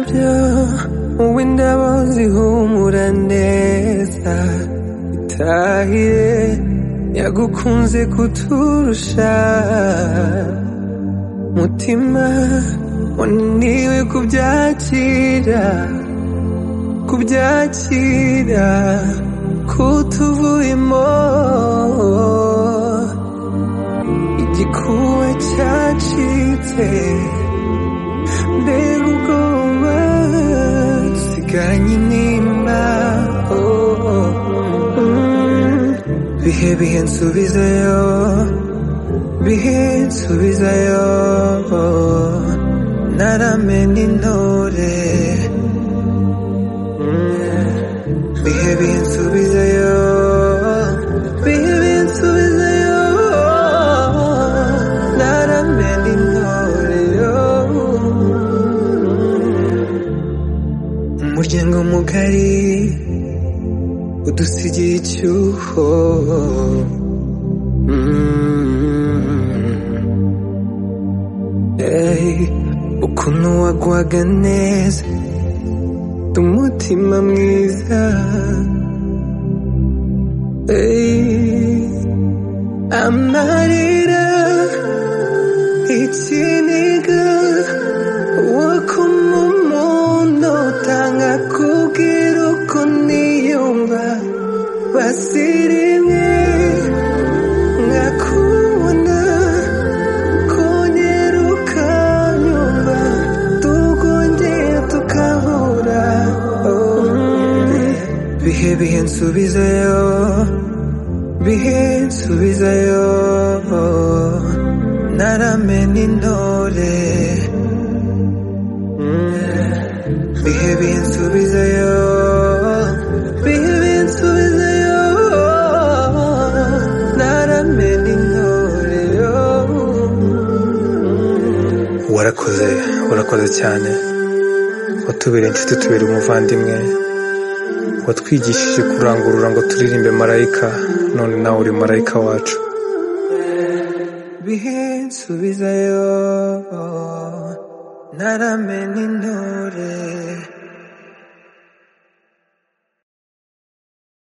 byo wowe ndabazi humura neza itahire yagukunze kuturusha mutima wananiwe kubyakira kubyakira kutuvuyemo igikuwe cyacitse mbega ubwoba sigaranye intimba oh, oh, mm. bihe bihe nsubizayo bihe nsubizayo naramena intore Mm. bihe bihe nsubizayo bihe bihe nsubizayo naramena intore oh. umuryango mugari udusigiye icyuho Mm. Hey, ukuntu wagwaga neza umutima mwiza Hey, amarira ikiniga wo kumumuntu utanga kubwira uko niyumva basirimwe nkakubona konyeruka nyumva tukongeye tukahura Oh, mm. bihe bihe nsubizayo bihe nsubizayo naramena intore Mm. bihe bihe nsubizayo bihe bihe nsubizayo naramena intore warakoze warakoze cyane watubere inshuti tubere umuvandimwe watwigishije kurangurura ngo turirimbe marayika none nawe uri marayika wacu bihe nsubizayo naramena intore